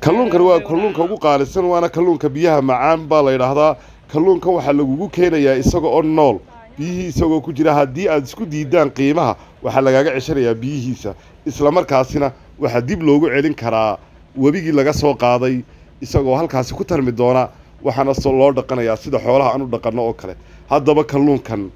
kalluunkan waa kalluunka ugu qaalisan waana kalluunka biyaha macaan baa la yidhaahdaa kalluunkan waxaa lagugu keenayaa isaga oo nool biyihii isagoo ku jira haddii aad isku diidaan qiimaha waxaa lagaaga ceshanayaa biyihiisa islamarkaasina waxaa dib loogu celin karaa webigii laga soo qaaday isagoo halkaasi ku tarmi doona waxaana loo dhaqanayaa sida xoolaha aan u dhaqanno oo kale haddaba kalluunkan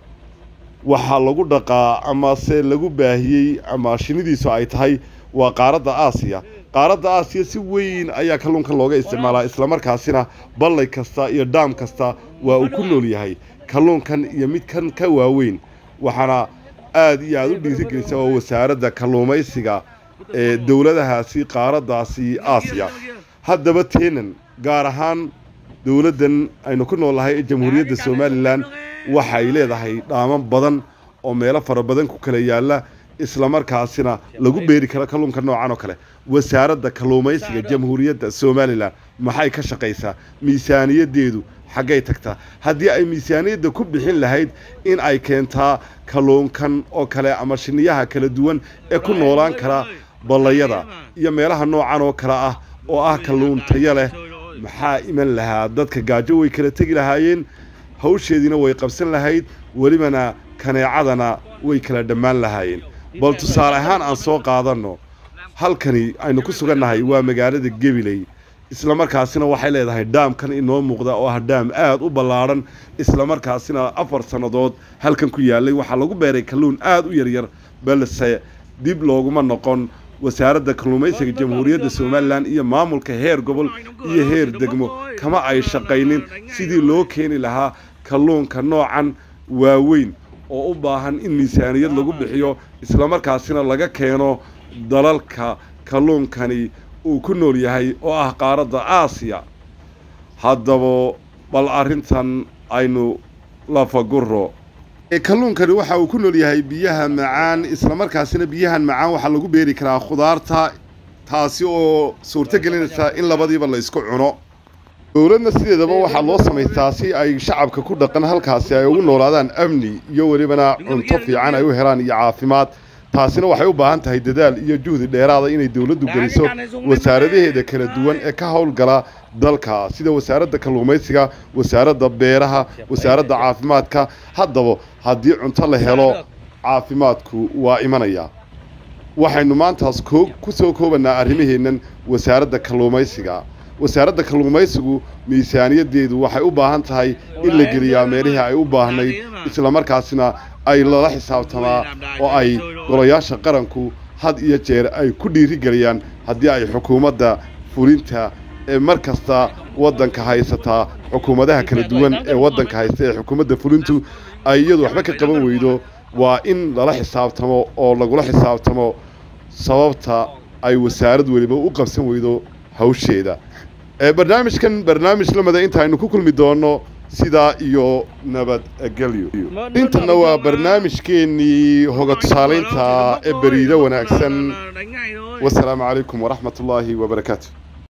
waxaa lagu dhaqaa amase lagu baahiyey ama shinidiisu ay tahay waa qaaradda aasiya qaaradda aasiya si weyn ayaa kalluunkan looga isticmaalaa islamarkaasina ballay kasta iyo dhaam kasta waa uu ku nool yahay kalluunkan iyo midkan ka waaweyn waxaana aad iyo aada u dhiirigelisa waa wasaaradda kalluumaysiga ee dowladahaasi qaaraddaasi aasiya haddaba teenan gaar ahaan dowladdan aynu ku noolnahay ee jamhuuriyadda somalilan waxay leedahay dhaaman badan oo meelo fara badan ku kala yaalla islamarkaasina lagu beeri karo kalluunka noocan oo kale wasaaradda kalluumaysiga jamhuuriyadda somalilan maxay ka shaqaysaa miisaaniyaddeedu xaggay tagtaa haddii ay miisaaniyadda ku bixin lahayd in ay keentaa kalluunkan oo kale ama shiniyaha kala duwan ee ku noolaan kara ballayada iyo meelaha noocan oo kale ah oo ah kalluun tayo leh maxaa iman lahaa dadka gaajo way kala tegi lahaayeen hawsheediina way qabsan lahayd welibana kaneecadana way kala dhammaan lahaayeen bal tusaale ahaan aan soo qaadanno halkani aynu ku sugannahay waa magaalada gabiley islamarkaasina waxay leedahay dhaamkan inoo muuqda oo ah dhaam aad u ballaadhan islamarkaasina afar sannadood halkan ku yaallay waxaa lagu beeray kalluun aad u yaryar balse dib looguma noqon wasaaradda kalluumaysiga jamhuuriyadda somalilan iyo maamulka heer gobol iyo heer degmo kama ay shaqaynin sidii loo keeni lahaa kalluunka noocan waaweyn oo u baahan in miisaaniyad lagu bixiyo islamarkaasina laga keeno dalalka kalluunkani uu ku nool yahay oo ah qaaradda aasiya haddaba bal arrintan aynu lafaguro kalluunkani waxa uu ku nool yahay biyaha macaan islamarkaasina biyahan macaan waxaa lagu beeri karaa khudaarta taasi oo suurto gelinaysa in labadiiba la isku cuno dowladna sideedaba waxaa loo samaystaa si ay shacabka ku dhaqan halkaasi ay ugu noolaadaan amni iyo welibana cunto fiican ay u helaan iyo caafimaad taasina waxay u baahan tahay dadaal iyo juhdi dheeraada inay dowladdu geliso wasaaradaheeda kala duwan ee ka howlgala dalka sida wasaaradda kalluumaysiga wasaaradda beeraha wasaaradda caafimaadka haddaba haddii cunto la helo caafimaadku waa imanaya waxaynu maantaas ku soo koobanaa arrimaheennan wasaaradda kalluumaysiga wasaaradda kalluumaysigu miisaaniyaddeedu waxay u baahan tahay in la geliyaa meelihii ay u baahnayd islamarkaasina ay lala xisaabtamaa oo ay golayaasha qaranku had iyo jeer ay ku dhiirigeliyaan haddii ay xukuumadda fulinta ee mar kasta waddanka haysataa xukuumadaha kala duwan ee waddanka haysta ee xukuumadda fulintu ay iyadu waxba ka qaban weydo waa in lala xisaabtamo oo lagula xisaabtamo sababta ay wasaarad weliba u qabsan weydo hawsheeda barnaamijkan barnaamij lamida inta aynu ku kulmi doono sidaa iyo nabadgelyo intana waa barnaamijkeennii hoga tusaalaynta ee beriido wanaagsan wasalaamu calaykum waraxmat ullaahi wabarakaatu